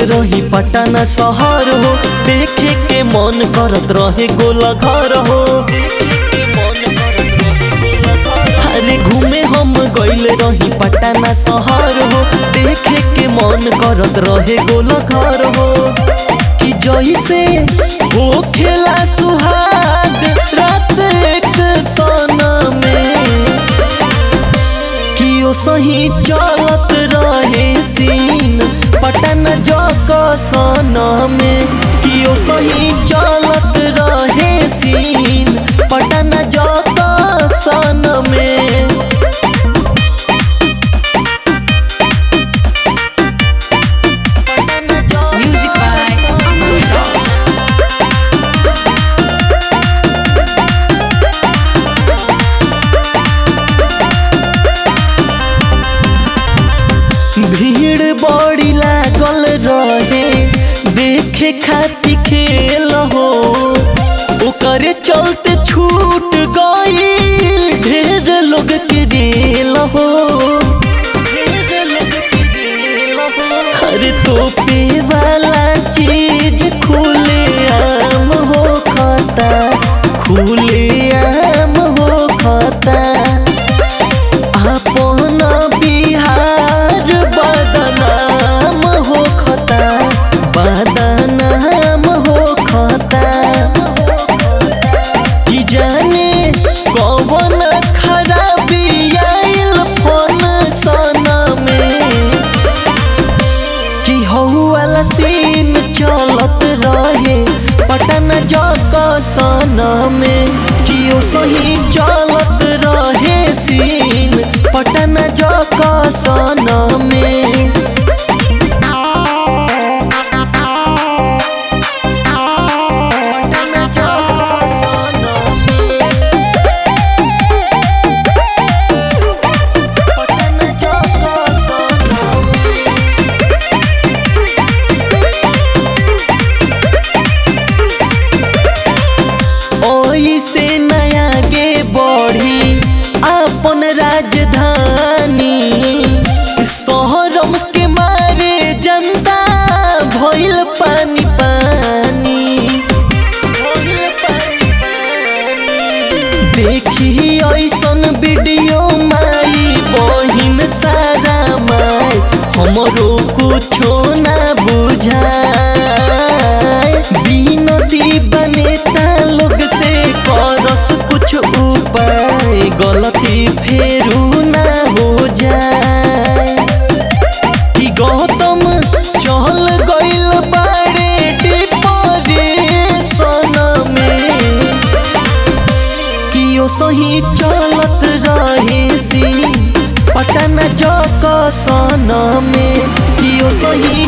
रही पटना शहर हो देखे के मन करत रहे गोला घर हो अरे घूमे हम गइल रही पटना शहर हो देखे के मन करत रहे गोला घर हो कि जैसे हो खेला सुहाग रात एक सोना में कि ओ सही चलत रहे सीन पटन जक सन में कि ओ सही चलत रहे सीन पटन जक सन में Music by Aman Rock. भीड़ बड़ी लागल रहे देखे खाती खेल हो ओकरे चलते छूट गई ढेर लोग के रेल हो ढेर लोग के रेल हो हर तोपे वाला चीज खुले आम हो खाता खुले आम हो खाता अपन बिहार बदनाम हो खता बदनाम हो खता कि जाने कौन खराबी आइल फोन सना में कि हौ वाला सीन चलत रहे पटन जक सन में कि ओ सही चलत रहे सीन पटन जक सन में पटन जक सन में पटन जक सन में ओई से नया गे बढ़ी अपन राजधानी शहरम के मारे जनता भइल पानी पानी भइल पानी पानी देखी ऐसन वीडियो माई बहिन सारा माई हमरो कुछो ना बुझाए बिनती बनेता लोग से करस कुछ उपाय गलती फेरू ना हो जाए कि गौतम चल गइल बाड़े डिप्रेशन में कि ओ सही चलत रहे सी पटन जक सन में कि ओ सही